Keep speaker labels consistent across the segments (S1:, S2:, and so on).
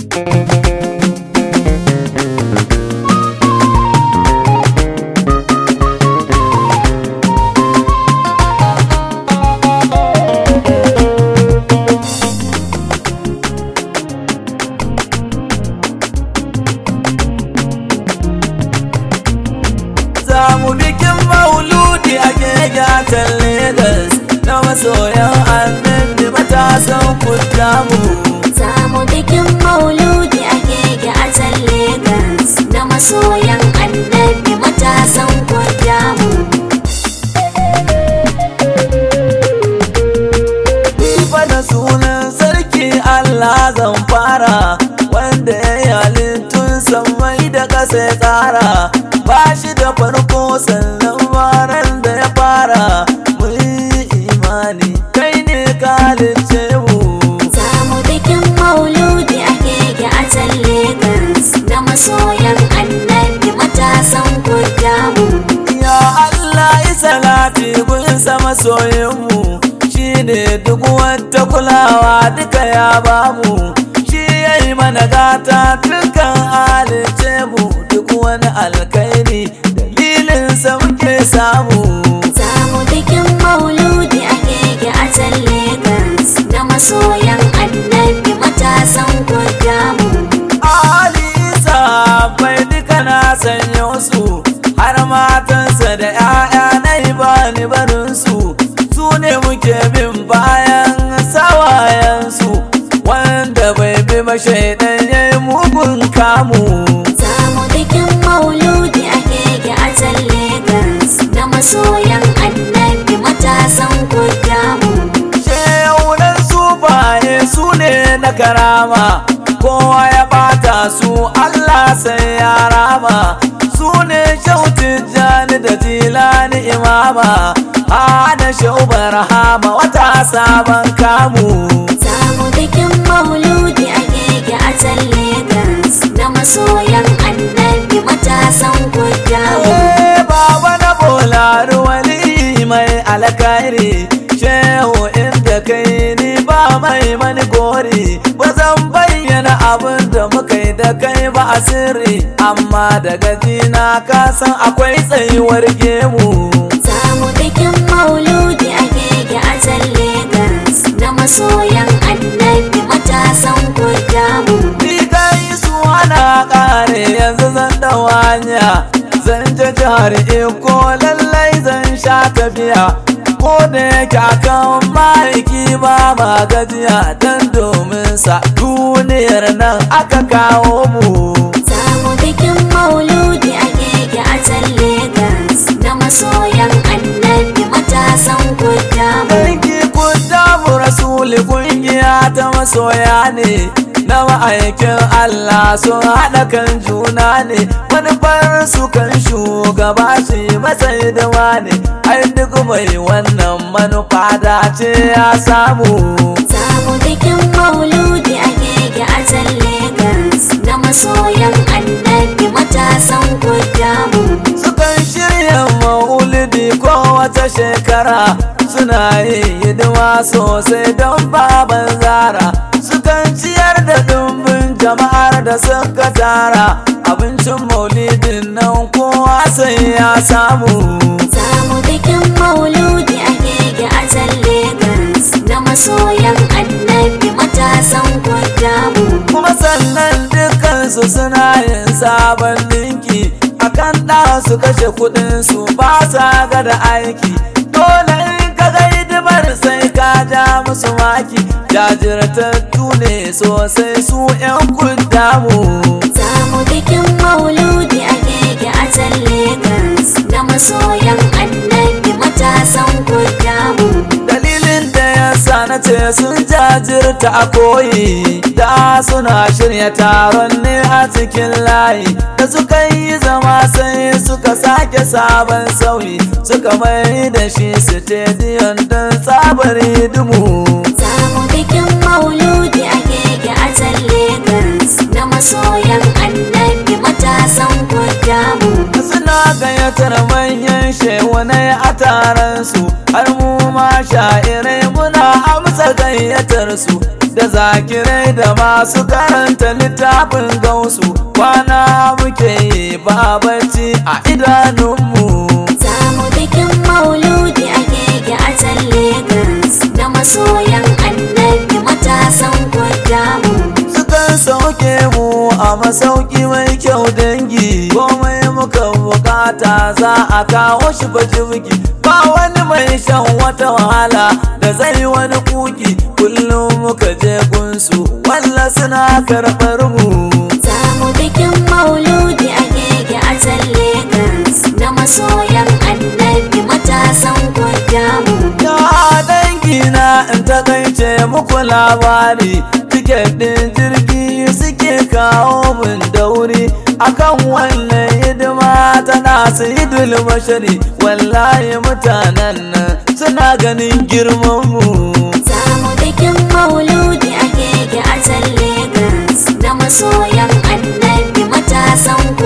S1: Zamu bikin mauludi a gegatan Legas na masoyan annabi matasan kudamu.
S2: Zamu bikin mauludi a keke a can Legas na masoyan annabi matasan kwadamu.
S1: Fa da sunan sarki Allah zan fara wanda ya yi halittun sammai da ƙasa ya tsara ba shi da farko sannan maran da ya fara mu yi imani kai ne ka halicce mu.
S2: Zamu bikin mauludi a keke a can Legas na masoyan annabi matasan kwadamu.
S1: Ya Allah yi salati gun sama soyinmu shi ne duk wata kulawa duka ya bamu shi ya yi mana gata dukkan halice mu duk wani alkairi dalilin sa muke samu.
S2: Zamu bikin mauludi a keke a can Legas na masoyan annabi matasan kwadamu.
S1: Ali Isa bai duka na sanya su har matansa da 'ya'ya na yi bani barinsu su ne muke bin bayan sawayensu wanda bai bi ba shaidan ya yi mugun kamu.
S2: Zamu bikin mauludi a keke a can Legas na masoyan annabi matasan kwadamu.
S1: Shehaunan sufaye su ne na karama kowa ya bata su Allah sai ya rama su ne shautin jani da jilani imama hada shaubar hama wata sabon kamu
S2: Zamu bikin mauludi a keke a can Legas na masoyan annabi matasan kwadamu.
S1: Eh, baba na bolari wali mai alkairi shehu inda kai ni ba mai mani gori ba zan bayyana abin da muka yi da kai ba a sirri amma daga jina ka san akwai tsayuwar gemu
S2: Zamu bikin mauludi a keke a can Legas na masoyan annabi matasan kwadamu.
S1: ni kai su ana kare yanzu zan dau hanya zan je jihar iko lallai zan sha tafiya ko da yake akan ma'aiki ba ma gajiya dan domin sa duniyar nan aka kawo mu
S2: Zamu bikin mauludi a keke a can Legas na masoyan annabi matasan kwadamu.
S1: Dangi kun damu rasuli kungiya ta masoya ne na ma'aikin Allah sun haɗa kan juna ne manufar su kan shugaba shi matsayi da ne ai duk mai wannan manufa dace ya samu
S2: Zamu bikin mauludi a keke a can Legas na masoyan annabi matasan kwadamu.
S1: sukan shirya maulidi ko wata shekara suna yin hidima sosai don baban zara sukan ciyar da dumbin jama'ar da suka tara abincin maulidin nan kowa sai ya samu
S2: Zamu bikin mauludi a keke a can Legas na masoyan annabi matasan kwadamu.
S1: kuma sannan dukansu suna yin sabon dinki akan ɗa su kashe kuɗinsu ba sa ga da aiki dole in ka ga hidimar sai ka ja musu maki jajirtattu ne sosai su 'yan kundamu
S2: Zamu bikin mauludi a keke a can Legas na masoyan annabi matasan kwadamu.
S1: dalilin da ya sa na ce sun jajirta a koyi da suna shirya taron ne a cikin layi da suka yi zama sai suka sake sabon sauyi suka mai da shi stadium don tsabar hidimu
S2: Zamu bikin mauludi a keke a can Legas na masoyan annabi matasan kwadamu.
S1: suna gayyatar manyan shehunai a taron su har mu ma sha'irai muna amsa gayyatar su da zakirai da masu karanta littafin gausu kwana muke yi ba bacci a idanunmu
S2: Samu bikin mauludi a keke a can Legas na masoyan annabi matasan mu.
S1: sukan sauke mu a masauki mai kyau dangi komai muka bukata za a kawo shi bajibgi ba wani mai shan wata wahala da zai wani kuki kullum muka je gunsu walla suna karɓar mu
S2: Samu bikin mauludi a keke a can Legas na masoyan annabi matasan mu.
S1: Ya dangi na in takaice muku labari tiket ɗin jirgi suke kawo min dauri akan wannan hidima tana sayidul bashari wallahi mutanen nan suna ganin girman mu
S2: Samu bikin mauludi a keke a can Legas na masoyan annabi matasan mu.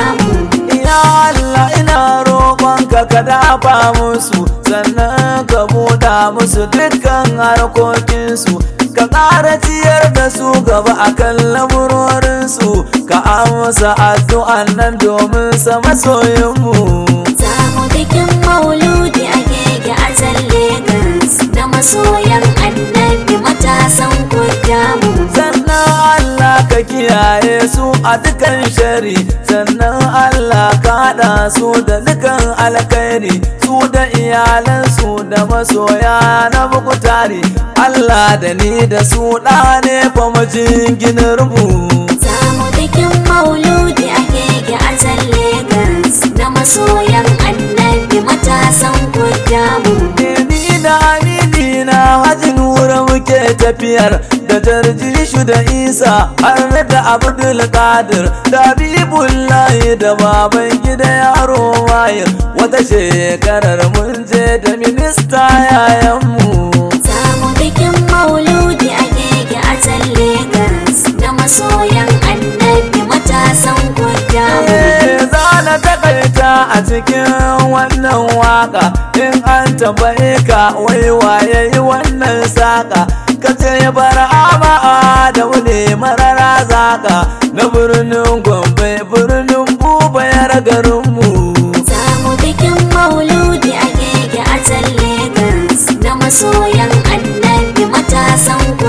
S1: Ya Allah ina roƙonka ka dafa musu sannan ka buɗa musu dukkan harkokinsu ka ƙara ciyar da su gaba a kan lamurorinsu ka amsa addu'an nan domin sa masoyinmu.
S2: Samu bikin mauludi a keke a can Legas na masoyan annabi matasan mu.
S1: sannan Allah ka kiyaye su a dukan shari sannan Allah ka haɗa su da dukan alkhairi su da iyalansu da masoya na bukutari Allah da ni da su ɗa ne fa majinginar mu
S2: Samu bikin mauludi a keke a can Legas na masoyan annabi matasan mu.
S1: ni da amini na haji nura muke tafiyar da tarjishu da isa har da abdul qadir da bibullahi da baban gida yaro wayar wata shekarar mun je da minista yayanmu
S2: Samu bikin mauludi a keke a can Legas na masoyan annabi matasan mu.
S1: Eh, za na takaita a cikin wannan waka in an tambaye ka wai waye yi wannan saka ka ce bar'ama da wune marara zaka na birnin gombe birnin bubayar garinmu
S2: Samu bikin mauludi a keke a can Legas na masoyan annabi matasan mu.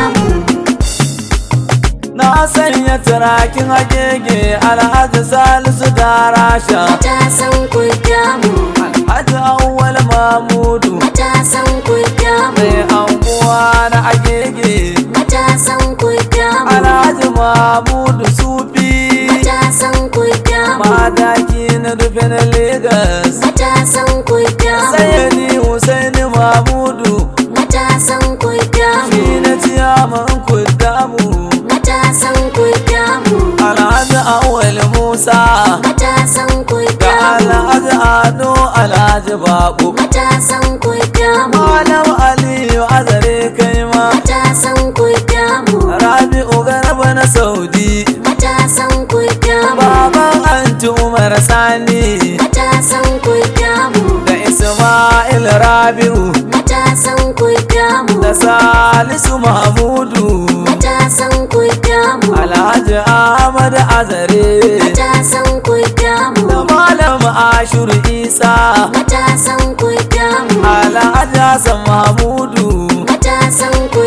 S1: na sanya turakin agege alhaji salisu da rasha
S2: Matasan mu.
S1: alhaji awwal mamudu
S2: Matasan mu.
S1: mai anguwa na agege
S2: Matasan mu.
S1: Alhaji Mahmudu Sufi
S2: Matasan mu.
S1: Madaki na rufe na Legas
S2: Matasan mu.
S1: Sayyidi Husaini Mahmudu
S2: Matasan mu.
S1: Shi na ciyaman kudamu
S2: Matasan mu.
S1: Alhaji Awal Musa
S2: Matasan mu.
S1: Da Alhaji Ado Alhaji Babu
S2: Matasan mu.
S1: Malam Aliyu Azare kai ma
S2: Matasan mu.
S1: Rabi'u Garba na Saudi
S2: Matasan mu.
S1: Baban Anti Umar Sani
S2: Matasan mu.
S1: Da Ismail Rabi'u
S2: Matasan mu.
S1: da Salisu Mahmudu
S2: Matasan mu.
S1: Alhaji Ahmad Azare
S2: Matasan mu.
S1: da Malam Ashur Isa
S2: Matasan mu.
S1: Alhaji Hassan Mahmudu
S2: Matasan mu.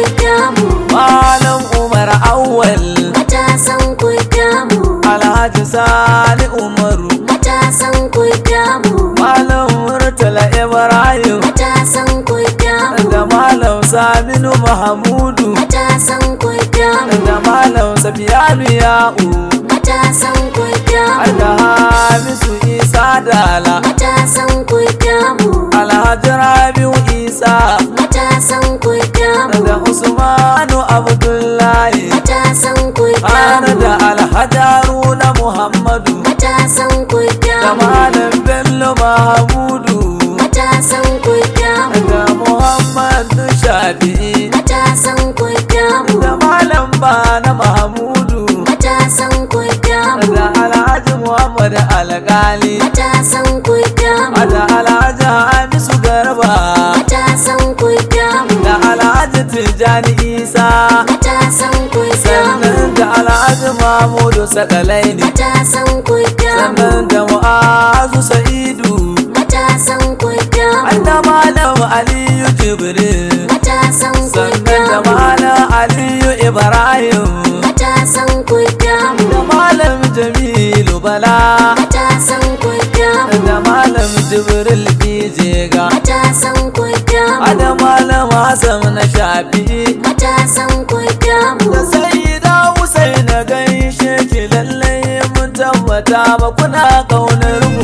S1: Malam Umar Awwal
S2: Matasan mu.
S1: Alhaji Sani Umaru
S2: Matasan mu.
S1: Malam Murtala Ibrahim
S2: Matasan mu.
S1: da Malam Saminu Mahmudu
S2: Matasan mu.
S1: da Malam Safiyanu Ya'u
S2: Matasan mu.
S1: da Hamisu Isa Dala
S2: Matasan mu.
S1: Alhaji Rabiu Isa
S2: Matasan mu.
S1: da Usmanu Abdullahi
S2: Matasan mu.
S1: har da Alhaji Haruna Muhammadu
S2: Matasan mu.
S1: da Malam Bello Mahmudu
S2: Matasan mu.
S1: da Muhammadu Shafi'i
S2: Matasan mu.
S1: da Malam Bana Mahmudu
S2: Matasan mu.
S1: da Alhaji Muhammad Alkali
S2: Matasan mu.
S1: da Alhaji Hamisu Garba
S2: Matasan mu.
S1: da Alhaji tijjani isa
S2: matasan ku
S1: sannan
S2: damu
S1: da alhaji mahmudu sakalaini
S2: matasan ku damu
S1: sannan da mu'azu sa'idu
S2: matasan ku damu
S1: da malam aliyu jibril
S2: matasan ku
S1: sannan da
S2: damu
S1: malam aliyu ibrahim
S2: matasan ku damu
S1: da malam jamilu bala
S2: matasan ku damu
S1: da malam jibril bijega
S2: matasan ku damu
S1: da malam hassan na shafi
S2: matasan ku damu
S1: da sayyida Husaina gaishe ki lallai mun tabbata ba kuna kaunar mu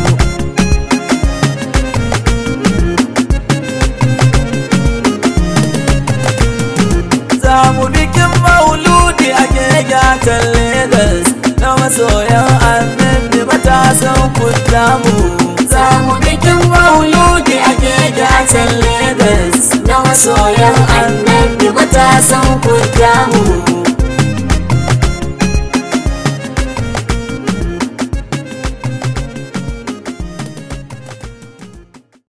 S1: za mu bikin mauludi a gegatan Legas na masoyan annabi matasan kudamu za mu bikin mauludi a gegatan Legas
S2: na masoyan annabi matasan ku damu